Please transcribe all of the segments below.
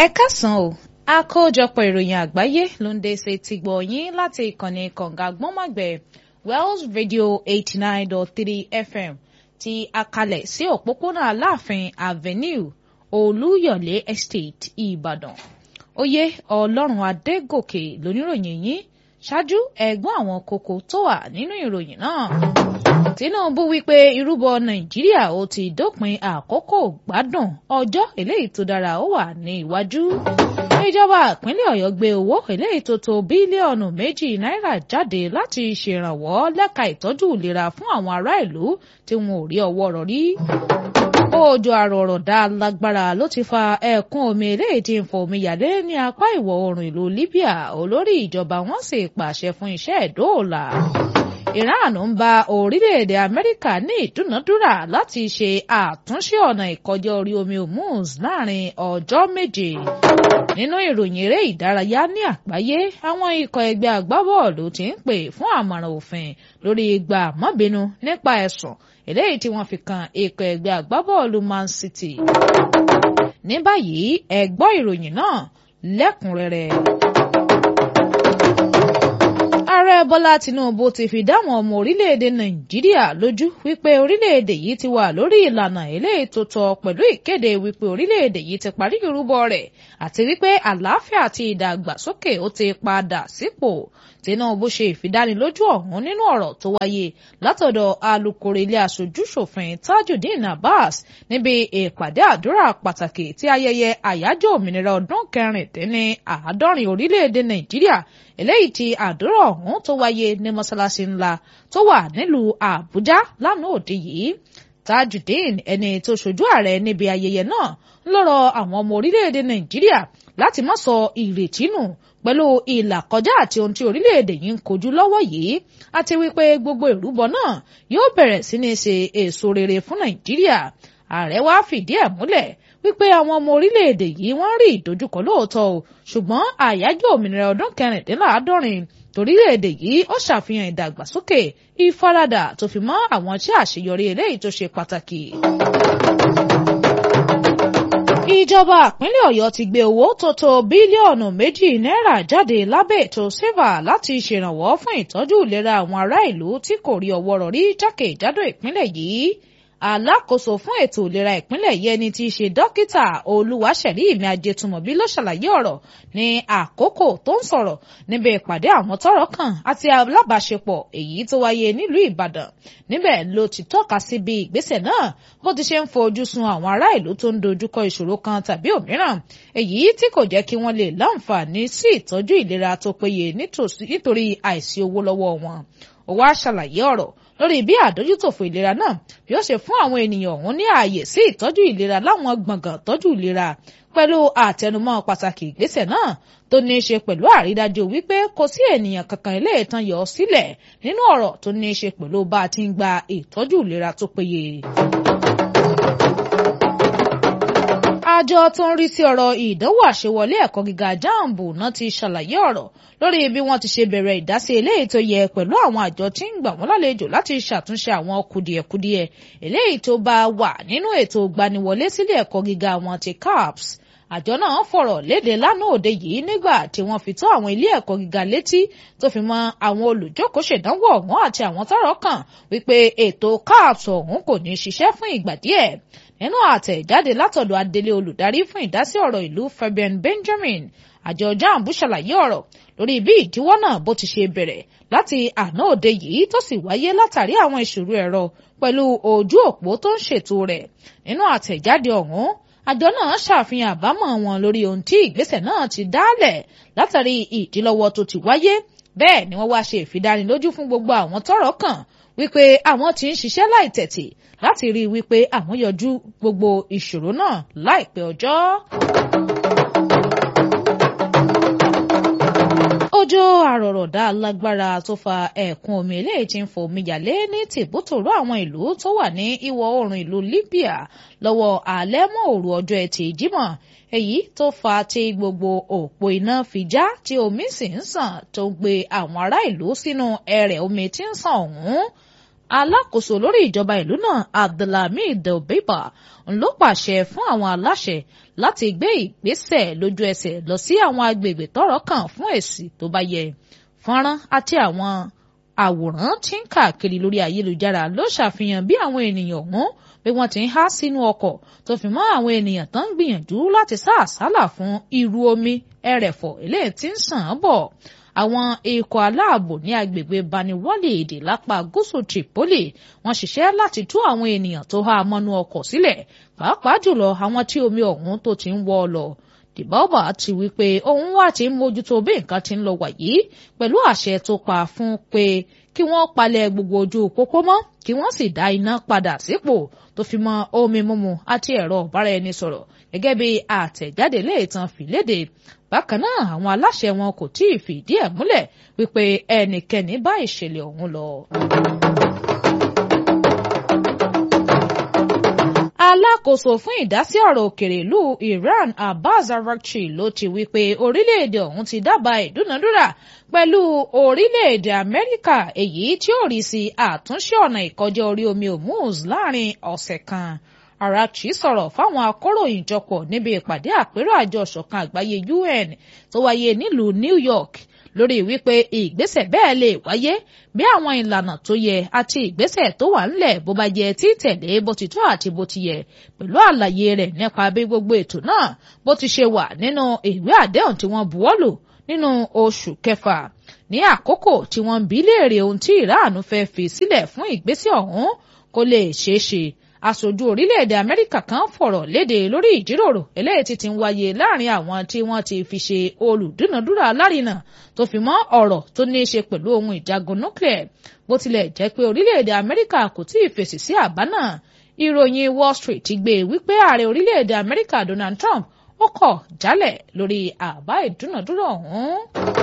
ẹ káàsán o àkójọpọ̀ ìròyìn àgbáyé ló ń dé ṣe ti gbọ̀ yín láti ìkànnì kànga gbọ́nmọ̀gbẹ̀ Wells Radio eighty nine dot three FM ti akalẹ̀ sí òpópónà Aláàfin Avenue Olúyọ̀lé Estate Ìbàdàn oyè Ọlọ́run Adégòkè lóníròyìn yín ṣáájú ẹ̀gbọ́n àwọn kókó tó wà nínú ìròyìn náà. Tinubu wípé irúbọ Nàìjíríà ó ti dópin àkókò gbádùn ọjọ́ eléyìí tó dára ó wà ní iwájú. ìjọba ìpínlẹ̀ Ọ̀yọ́ gbé owó eléyìí tó tó bílíọ̀nù méjì náírà jáde láti ṣèrànwọ́ lẹ́ka ìtọ́jú ìlera fún àwọn ará ìlú tí wọn ò rí ọwọ́ rọ̀ rí. òjò àrọ̀rọ̀dá lágbára ló ti fa ẹ̀kún omi eléyìí tí ń fọ omi yàlé ní apá ìwọ̀ oòrùn ìlú Libya olórí ìjọba wọn sì pàṣẹ fún iṣẹ́ ìdóòlà. Iran ń bá orílẹ̀-èdè Amẹ́ríkà ní ìdúnàdúrà láti ṣe àtúnṣe ọ̀nà ìkọjá orí omi Hormuz láàrin ọjọ́ méje. Nínú ìròyìn eré ìdárayá ní àgbáyé àwọn ikọ̀ ẹgbẹ́ agbábọ́ọ̀lù ti ń pè fún àmọ̀ràn òfin lórí ìgbà mọ́bínú nípa ẹ̀sùn eléyìí tí wọ́n fi kan ikọ̀ ẹgbẹ́ agbábọ́ọ̀lù Man City. Ní báyìí ẹ gbọ́ ìròyìn náà lẹ́kùnrẹ́rẹ́ ààrẹ bọ́lá tinubu ti fi dáwọn ọmọ orílẹ̀-èdè nàìjíríà lójú wípé orílẹ̀-èdè yìí ti wà lórí ìlànà eléyìí tó tọ́ pẹ̀lú ìkéde wípé orílẹ̀-èdè yìí ti parí ìrúbọ rẹ̀ àti wípé àlàáfíà àti ìdàgbàsókè ó ti padà sípò tinubu ṣe ìfidánilójú ọ̀hún nínú ọ̀rọ̀ tó wáyé látọ̀dọ̀ alukoro ilé aṣojú-ṣòfin tajudeen abbas níbi ìpàdé àdúrà pàtàkì tí ayẹyẹ àyájọ́ òmìnira ọdún kẹrìndínláàádọ́rin orílẹ̀-èdè nàìjíríà eléyìí tí àdúrà ọ̀hún tó wáyé ní mọ́ṣáláṣí ńlá tó wà nílùú àbújá lánàá òde yìí tajudeen ẹni tó ṣojú ààrẹ níbi ayẹyẹ náà ń lọ́rọ̀ àwọn ọmọ orílẹ̀-èdè nàìjíríà láti má sọ ìrètí nù pẹ̀lú ìlàkọjá àti ohun tí orílẹ̀-èdè yìí ń kojú lọ́wọ́ yìí àti wípé gbogbo ìrúbọ náà yóò bẹ̀rẹ̀ sí ní ṣe èso rere fún nàìjíríà ààrẹ wá fìdí ẹ̀ múlẹ̀ wípé àwọn ọmọ orílẹ̀-èdè yìí wọ́n rí ìdojúkọ lóòótọ́ o ṣùgbọ́n àyájọ́ òmìnira ọdún kẹrìndínláàádọ́rin torílẹ̀-èdè yìí ó ṣàfihàn ìdàgbàsókè ìfaradà tó fi mọ́ àwọn iṣẹ́ àṣeyọrí eléyìí tó ṣe pàtàkì. ìjọba ìpínlẹ̀ ọ̀yọ́ ti gbé owó tó tó bílíọ̀nù méjì náírà jáde lábẹ́ ètò seva láti ṣèrànwọ́ fún ìtọ́jú ìlera àwọn ará ìlú tí kò rí ọwọ́ rọ̀ rí jákèjádò ìpínlẹ̀ yìí alákòóso fún ètò ìlera ìpínlẹ̀ yìí ẹni tí í ṣe dókítà olúwaṣẹ̀rí ìmí ajẹtùmọ̀bí ló ṣàlàyé ọ̀rọ̀ ní àkókò tó ń sọ̀rọ̀ níbi ìpàdé àwọn tọ́rọ̀ kàn àti alábàáṣepọ̀ èyí tó wáyé nílùú ìbàdàn níbẹ̀ ló ti tọ́ka sí bí ìgbésẹ̀ náà bó ti ṣe ń fojú sun àwọn ará ìlú tó ń dojúkọ ìṣòro kan tàbí òmíràn èyí tí kò jẹ́ kí wọ́n lè láǹfààní sí ìtọ́jú ìlera tó péye nítorí àìsí owó lọ́wọ́ wọn ó wá ṣàlàyé ọ̀rọ̀ lórí bí àdójútòfò ìlera náà bí ó ṣe fún àwọn ènìyàn ọ̀hún ní ààyè sí ìtọ́jú ìlera láwọn gbọ̀ngàn tọ́jú ìlera pẹ̀lú àtẹnumọ́ pàtàkì ìgbésẹ̀ náà tó ní í ṣe pẹ̀lú àrídájú wípé kò sí ènìyàn kankan ilé ìtàn yọ sílẹ̀ nínú ọ̀rọ̀ tó ní í ṣe pẹ̀lú bá a ti ń gba ìtọ́jú ìlera tó péye. àjọ tó ń rí sí ọ̀rọ̀ ìdánwò àṣewọlé ẹ̀kọ́ gíga jambu náà ti ṣàlàyé ọ̀rọ̀ lórí bí wọ́n ti ṣe bẹ̀rẹ̀ ìdásí eléyìí tó yẹ pẹ̀lú àwọn àjọ tí ń gbà wọ́n lálejò láti ṣàtúnṣe àwọn kùdìẹ̀kudiẹ eléyìí tó bá wà nínú ètò ìgbaniwọlé sílé ẹ̀kọ́ gíga wọn ti CAPS àjọ náà fọ̀rọ̀ léde lánàá òde yìí nígbà tí wọ́n fi tó àwọn ilé ẹ̀kọ́ gíga létí tó fi mọ́ àwọn olùjókòó ṣèdánwò ọ̀hún àti àwọn tọ́rọ̀ kàn wípé ètò CAPS ọ̀hún kò ní ṣiṣẹ́ fún ìgbà díẹ̀ nínú àtẹ̀jáde látọ̀dọ̀ adelé olùdarí fún ìdásí ọ̀rọ̀ ìlú Fabian Benjamin àjọ jambu ṣàlàyé ọ̀rọ̀ lórí bí ìdíwọ́ náà bó ti ṣe bẹ̀rẹ̀ láti àná òde yìí tó sì wáyé látàrí àwọn ìṣòro ẹ̀rọ pẹ̀lú ojú òpó tó ń ṣètò rẹ̀ nínú àtẹ̀jáde ọ̀hún àjọ náà ṣàfihàn àbámọ̀ wọn lórí ohun tí ìgbésẹ̀ náà ti dálẹ̀ látàrí ìdílọ́wọ́ tó ti wáyé bẹ́ẹ̀ ni wọ́n wá ṣe ìfidánilójú fún gbogbo àwọn tọ́rọ̀ kàn wípé àwọn tí ń ṣiṣẹ́ láìtẹ̀tì láti rí i wípé àwọn yọjú gbogbo ìṣòro náà láìpẹ́ ọjọ́. òjò àrọ̀rọ̀dá lágbára tó fa ẹ̀kún omi eléyìí tí ń fò omi yàlé ní tìbútòrò àwọn ìlú tó wà ní ìwọ̀ oòrùn ìlú Libya lọ́wọ́ alẹ́ mọ́ òru ọjọ́ ẹtì Jímọ̀ èyí tó fa tí gbogbo òpó iná fi já tí omi sì ń sàn tó gbé àwọn ará ìlú sínú ẹrẹ̀ omi tí ń sàn ọ̀hún alákòóso lórí ìjọba ìlú náà abdulhamid delbeba ló pàṣẹ fún àwọn aláṣẹ láti gbé ìgbésẹ̀ lójú ẹsẹ̀ lọ sí àwọn agbègbè tọ́rọ̀ kàn fún èsì tó bá yẹ fọ́nrán àti àwọn àwòrán tí ń káàkiri lórí ayélujára ló ṣàfihàn bí àwọn ènìyàn ọ̀hún bí wọ́n ti ń há sínú ọkọ̀ tó fi mọ́ àwọn ènìyàn tó ń gbìyànjú láti sá àsálà fún irú omi ẹrẹ̀fọ̀ eléyìí tí ń sàn án bọ̀ àwọn ikọ̀ aláàbò ní agbègbè baniwọ́lì èdè lápá gúúsù Tripoli wọ́n ṣiṣẹ́ láti tú àwọn ènìyàn tó há mọ́nú ọkọ̀ sílẹ̀ pàápàá jùlọ àwọn tí omi ọ̀hún tó ti ń wọ́ lọ dìbọ́bà ti wí pé òun wà tí ń mójútó bí nǹkan ti ń lọ wàyí pẹ̀lú àṣẹ tó pa fún pé kí wọ́n palẹ̀ gbogbo ojú pópó mọ́ kí wọ́n sì dá iná padà sípò tó fi mọ́ omi mímu àti ẹ̀rọ ìbáraẹnisọ̀rọ̀ gẹ́gẹ́ bí àtẹ̀jáde léètàn fìlédè bákan náà àwọn aláṣẹ wọn kò tí ì fìdí ẹ̀ múlẹ̀ wípé ẹnikẹ́ni bá ìṣẹ̀lẹ̀ ọ̀hún lọ. alákòóso fún ìdásí ọ̀rọ̀ òkèrè ìlú Iran Abbas Araghchi ló ti wí pé orílẹ̀-èdè ọ̀hún ti dábàá ìdúnadúrà pẹ̀lú orílẹ̀-èdè Amẹ́ríkà èyí tí ó rí sí àtúnṣe ọ̀nà ìkọjá orí omi Hormuz láàrin ọ̀sẹ̀ kan Araghchi sọ̀rọ̀ fáwọn akọ̀ròyìn jọpọ̀ níbi ìpàdé àpérò àjọ ìṣọ̀kan àgbáyé UN tó wáyé nílùú New York lórí wípé ìgbésẹ̀ bẹ́ẹ̀ lè wáyé bí àwọn ìlànà tó yẹ àti ìgbésẹ̀ tó wà ńlẹ̀ bó bá jẹ títẹ̀lé bó ti tó àti bó ti yẹ pẹ̀lú àlàyé rẹ̀ nípa bí gbogbo ètò náà bó ti ṣe wà nínú ìwé àdéhùn tí wọ́n buwọ́lù nínú oṣù kẹfà ní àkókò tí wọ́n ń bi léèrè ohun tí ìráàánú fẹ́ fi sílẹ̀ fún ìgbésẹ̀ ọ̀hún kó lè ṣeé ṣe aṣojú orílẹ̀-èdè amẹ́ríkà kan fọ̀rọ̀ léde lórí ìjíròrò eléyìí tí ti ń wáyé láàrin àwọn tí wọ́n ti fi ṣe olùdúnàdúrà alárinà tó fi mọ́ ọ̀rọ̀ tó ní í ṣe pẹ̀lú ohun ìjagun nuclear bó tilẹ̀ jẹ́ pé orílẹ̀-èdè amẹ́ríkà kò tí ì fèsì sí àbá náà ìròyìn wall street ti gbé wípé ààrẹ orílẹ̀-èdè amẹ́ríkà donald trump ó kọ̀ jálẹ̀ lórí àbá ìdúnàdúrà ọ̀hún.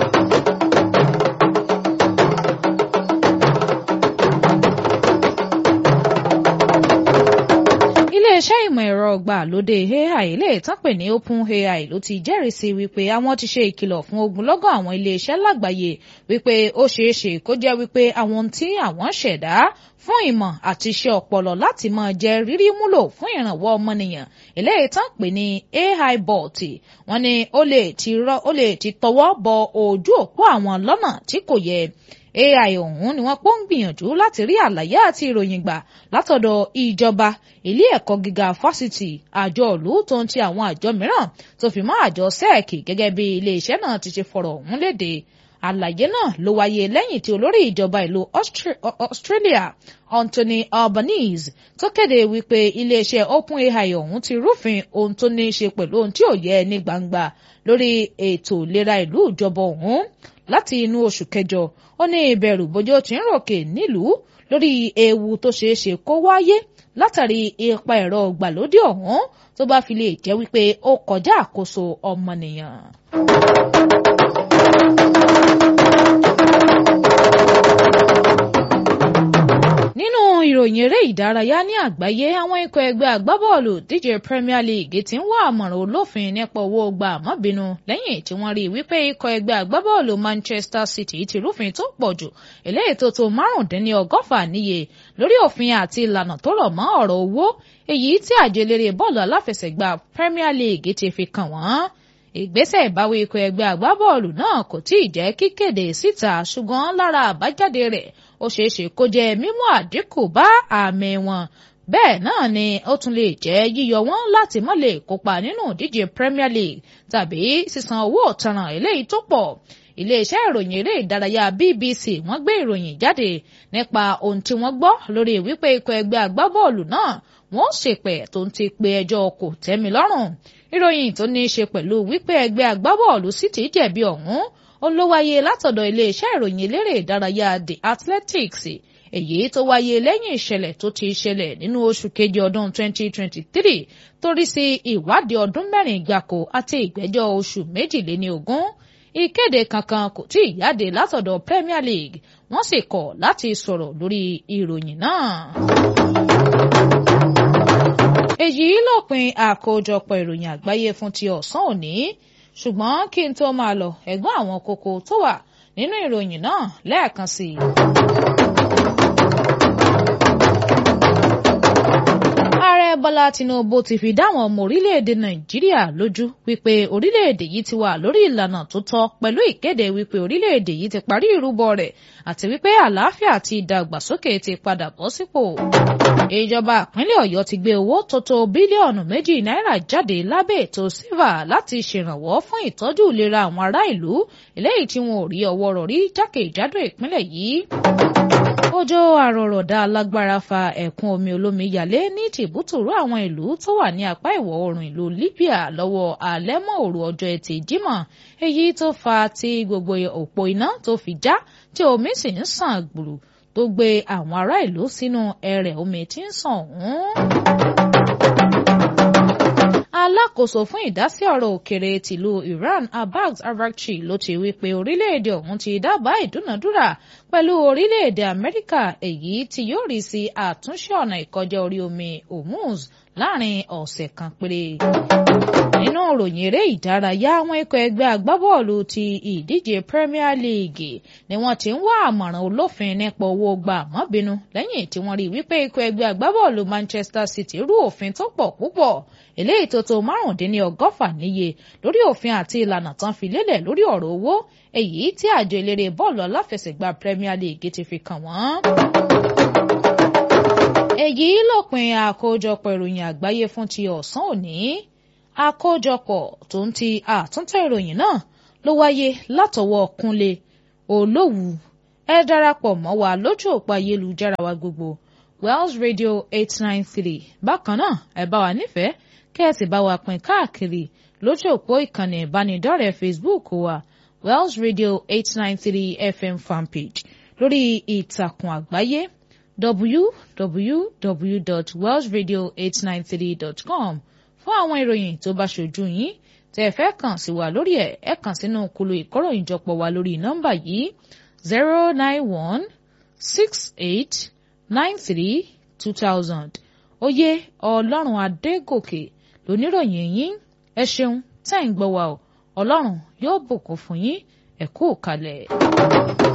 iléeṣẹ́ ìmọ̀ ẹ̀rọ ìgbàlódé AI lè tán pè ní OpenAI ló ti jẹ́rìísí wípé àwọn ti ṣe ìkìlọ̀ fún ogunlọ́gọ̀ àwọn iléeṣẹ́ lágbàáyé wípé ó ṣeé ṣe kó jẹ́ wípé àwọn tí àwọn ṣẹ̀dá fún ìmọ̀ àti iṣẹ́ ọpọlọ láti máa jẹ́ rírí múlò fún ìrànwọ́ ọmọnìyàn eléyìí tán pè ní AI bot wọ́n ní ó lè ti tọwọ́ bọ ojú òpó àwọn lọ́nà tí kò yẹ AI ọ̀hún ni wọ́n pọ́n gbìyànjú láti rí àlàyé àti ìròyìn gbà látọ̀dọ̀ ìjọba ilé ẹ̀kọ́ gíga fásitì àjọ ìlú tó ń ti àwọn àjọ mìíràn tó fi mọ́ àjọ sẹ́ẹ̀kì gẹ́gẹ́ bí iléeṣẹ́ náà ti ṣe fọ̀rọ̀ ọ̀hún léde àlàyé náà ló wáyé lẹ́yìn tí olórí ìjọba ìlú Australia Anthony Albanese tó kéde wípé iléeṣẹ́ OpenAI ọ̀hún ti rúfin ohun tó ní í ṣe pẹ̀lú ohun tí ò yẹ ní gbangba lórí ètò ìlera ìlú ìjọba ọ̀hún láti inú oṣù kẹjọ ó ní ìbẹ̀rù bójó tí ń ròkè nílùú lórí ewu tó ṣeé ṣe kó wáyé látàrí ipa ẹ̀rọ ìgbàlódé ọ̀hún tó bá fi lè jẹ́ wípé ó kọjá àkóso ọmọnìyàn. nínú ìròyìn eré ìdárayá ní àgbáyé àwọn ikọ̀ ẹgbẹ́ agbábọ́ọ̀lù díje Premier League ti ń wá àmọ̀ràn olófin nípa owó gba àmọ́bínú lẹ́yìn tí wọ́n rí wípé ikọ̀ ẹgbẹ́ agbábọ́ọ̀lù Manchester City ti rúfin tó pọ̀ jù eléyìí tó tó márùndínlọ́gọ́fà níye lórí òfin àti ìlànà tó rọ̀ mọ́ ọ̀rọ̀ owó èyí tí àjọ eléré bọ́ọ̀lù aláfẹsẹ̀gbá Premier League ti fi kàn wọ́n ìgbésẹ̀ ìbáwí ikọ̀ ẹgbẹ́ agbábọ́ọ̀lù náà kò tí ì jẹ́ kíkéde síta ṣùgbọ́n lára àbájáde rẹ̀ ó ṣeé ṣe kó jẹ́ mímú àdínkù bá àmì wọn bẹ́ẹ̀ náà ni ó tún lè jẹ́ yíyọ wọn láti má lè kópa nínú ìdíje Premier League tàbí sísan owó ọ̀tanràn eléyìí tó pọ̀ iléeṣẹ́ ìròyìn eré ìdárayá BBC wọ́n gbé ìròyìn jáde nípa ohun tí wọ́n gbọ́ lórí wípé ikọ̀ ẹgbẹ́ agbábọ́ọ̀lù náà wọ́n ṣèpẹ̀ tó ń ti pe ẹjọ́ kò tẹ́mi lọ́rùn ìròyìn tó ní í ṣe pẹ̀lú wípé ẹgbẹ́ agbábọ́ọ̀lù City jẹ̀bi ọ̀hún ó ló wáyé látọ̀dọ̀ iléeṣẹ́ ìròyìn eléré ìdárayá The Athletics èyí tó wáyé lẹ́yìn ìṣẹ̀lẹ̀ tó ti ṣẹlẹ̀ nínú oṣù kejì ọdún 2023 torí sí ìwádìí ọdún mẹ́rin gbáko àti ìgbẹ́jọ́ oṣù méjìléní ogún ìkéde kankan kò tí ì jáde látọ̀dọ̀ Premier League wọ́n sì kọ̀ láti sọ̀rọ̀ lórí ìròyìn náà. èyí lópin àkójọpọ̀ ìròyìn àgbáyé fún ti ọ̀sán òní ṣùgbọ́n kí n tó máa lọ ẹ̀gbọ́n àwọn kókó tó wà nínú ìròyìn náà lẹ́ẹ̀kan sí i. ààrẹ bọ́lá tinubu ti fi dáwọn ọmọ orílẹ̀-èdè nàìjíríà lójú wípé orílẹ̀-èdè yìí ti wà lórí ìlànà tó tọ́ pẹ̀lú ìkéde wípé orílẹ̀-èdè yìí ti parí ìrúbọ rẹ̀ àti wípé àlàáfíà àti ìdàgbàsókè ti padà bọ́ sípò. ìjọba ìpínlẹ̀ ọ̀yọ́ ti gbé owó tó tó bílíọ̀nù méjì náírà jáde lábẹ́ ètò silva láti ṣèrànwọ́ fún ìtọ́jú ìlera àwọn ará ìlú eléyìí tí wọn ò rí ọwọ́ rọ̀ rí jákèjádò ìpínlẹ̀ yìí òjò àrọ̀rọ̀dá alágbára fa ẹ̀kún omi olómi yalé ní tìbútòrò àwọn ìlú tó wà ní apá ìwọ̀ oòrùn ìlú Libya lọ́wọ́ alẹ́ mọ́ òru ọjọ́ ẹtì Jímọ̀ èyí tó fa tí gbogbo òpó iná tó fi já tí omi sì ń sàn gbùrù tó gbé àwọn ará ìlú sínú ẹrẹ̀ omi tí ń sàn ọ̀hún alákòóso fún ìdásí ọ̀rọ̀ òkèrè tìlú Iran Abbas Araghchi ló ti wí pé orílẹ̀-èdè ọ̀hún ti dábàá ìdúnàdúrà pẹ̀lú orílẹ̀-èdè Amẹ́ríkà èyí tí yóò rí sí àtúnṣe ọ̀nà ìkọjá orí omi Hormuz láàrin ọ̀sẹ̀ kan péré. nínú ìròyìn eré ìdárayá àwọn ikọ̀ ẹgbẹ́ agbábọ́ọ̀lù ti ìdíje Premier League ni wọ́n ti ń wá àmọ̀ràn olófin nípa owó gba àmọ́bínú lẹ́yìn tí wọ́n rí wípé ikọ̀ ẹgbẹ́ agbábọ́ọ̀lù Manchester City rú òfin tó pọ̀ púpọ̀ eléyìí tó tó márùndínlọ́gọ́fà níye lórí òfin àti ìlànà tán fi lélẹ̀ lórí ọ̀rọ̀ owó èyí tí àjọ eléré bọ́ọ̀lù aláfẹsẹ̀gbá Premier League ti fi kàn wọ́n. èyí lópin àkójọpọ̀ ìròyìn àgbáyé fún ti ọ̀sán òní àkójọpọ̀ tó ń ti àtúntẹ̀ ìròyìn náà ló wáyé látọwọ́ Kúnlé Olówù ẹ darapọ̀ mọ́ wa lójú òpó ayélujára wa gbogbo Wells Radio eight nine three bákan náà ẹ bá wa nífẹ̀ẹ́ kẹ́ẹ̀sì bá wa pín káàkiri lójú òpó ìkànnì ìbánidọ́rẹ̀ẹ́ Facebook wa Wells Radio eight nine three FM fanpage lórí ìtàkùn àgbáyé www.wellsradio893.com fún àwọn ìròyìn tó bá ṣojú yín tẹ́ ẹ fẹ́ kàn sí wa lórí ẹ̀ ẹ kàn sínú kulu ìkóròyìnjọpọ̀ wa lórí nọ́mbà yìí zero nine one six eight nine three two thousand oyè ọlọ́run adégòkè lóníròyìn yín ẹ ṣeun tẹ́ ń gbọ́ wa o ọlọ́run yóò bùkún fún yín ẹ kú kalẹ̀.